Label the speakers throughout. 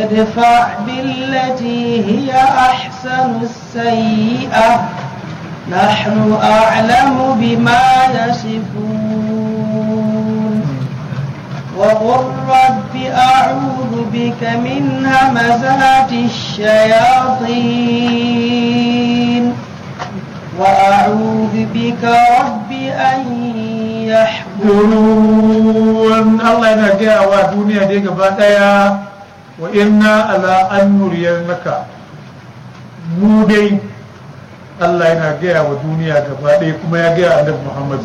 Speaker 1: ادفع بالتي هي أحسن السيئة نحن أعلم بما يصفون وقل رب أعوذ بك من همزات الشياطين وأعوذ بك رب أن يحضرون
Speaker 2: Allah yana gaya wa duniya dai gaba daya wa inna ala an nuriyannaka mu dai Allah yana gaya wa duniya gaba daya kuma ya gaya annabi Muhammad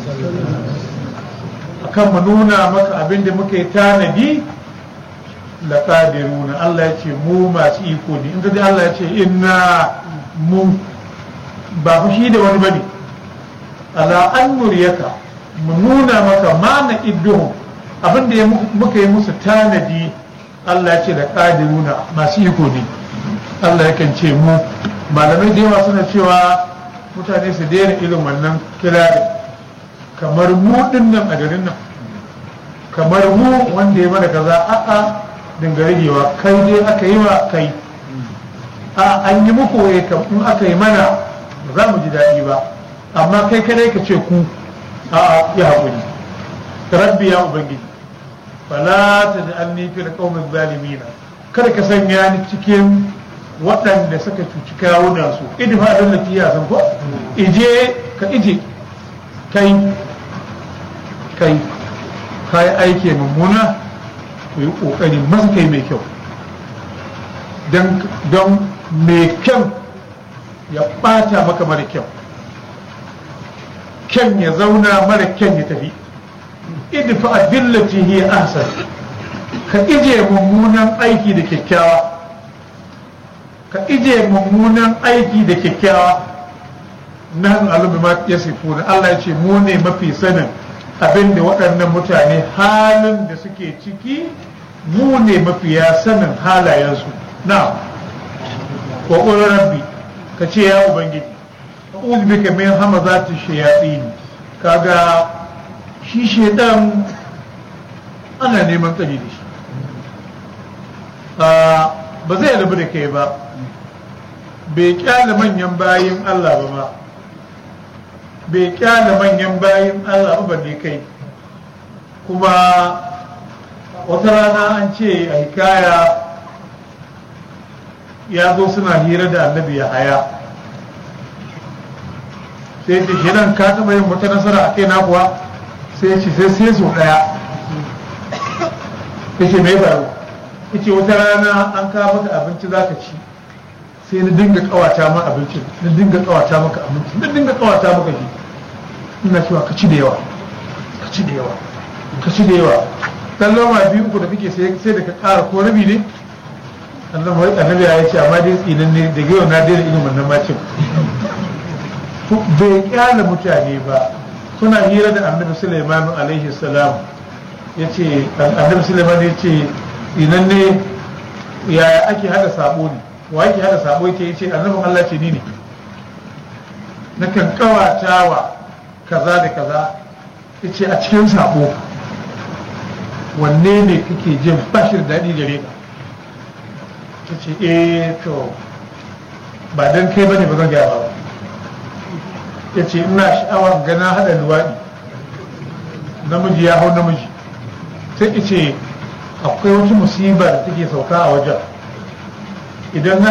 Speaker 2: akan mu nuna maka abin da muka yi tanadi la qadiruna Allah ya ce mu masu iko ne in ga Allah ya ce inna mu ba fushi da wani bane ala an nuriyaka mu nuna maka mana idduhum abin da muka yi musu tanadi Allah ya ce da qadiruna masu iko ne Allah yakan ce mu malamai da yawa suna cewa mutane su daina irin wannan kirarin kamar mu din nan a garin nan kamar mu wanda ya mana kaza a'a dinga ragewa kai dai aka yi wa kai a an yi muku waye in aka yi mana ba za mu ji daɗi ba amma kai kadai ka ce ku a'a ya haƙuri rabbi ya ubangiji fala ta da an nufi da ƙaunar zalimina kada ka sanya ni cikin waɗanda suka cuci kawunan su idfa don lati ya san ko ije ka ije kai kai kai aiki mummuna to yi ƙoƙari masa kai mai kyau don mai kyau ya ɓata maka mara kyau kyan ya zauna mara kyan ya tafi idfa billati hiya ahsan ka ije mummunan aiki da kyakkyawa ka ije mummunan aiki da kyakkyawa nan alubi ma yasifuna Allah ya ce mu ne mafi sanin abin da waɗannan mutane halin da suke ciki mu ne mafiya sanin halayensu na wa rabbi ka ce ya ubangiji a'udhu bika min hamazati shayatin kaga shi shedan ana neman tsari da shi ba zai rabu da kai ba bai kyale manyan bayin Allah ba ma bai kyale manyan bayin Allah ba ne kai kuma wata rana an ce a hikaya ya zo suna hira da annabi ya haya sai ce shi nan ka taɓa yin wata nasara a kai na kuwa sai ce sai sai so ɗaya ya ce mai faru ya ce wata rana an kawo maka abinci za ka ci sai na dinga kawata ma abincin na dinga kawata maka abinci na dinga kawata maka shi ina cewa ka ci da yawa ka ci da yawa ka ci da yawa dan loma biyu uku da kake sai sai da ka ƙara ko rabi ne annabi annabi ya ce amma dai tsinan ne daga yau na daina irin wannan macin bai kyale mutane ba suna hira da annabi Sulaiman alaihi salam yace annabi Sulaiman ya ce tsinan ne yaya ake hada sabo ne wa yake hada sabo yake yace annabin Allah ce ni ne nakan kawatawa kaza da kaza yace a cikin sabo wanne ne kake jin bashir daɗi gare ka yace eh to ba dan kai bane ba zan gaya ba yace ina sha'awar gana hada luwaɗi namiji ya hau namiji sai ce akwai wata musibar da take sauka a wajen idan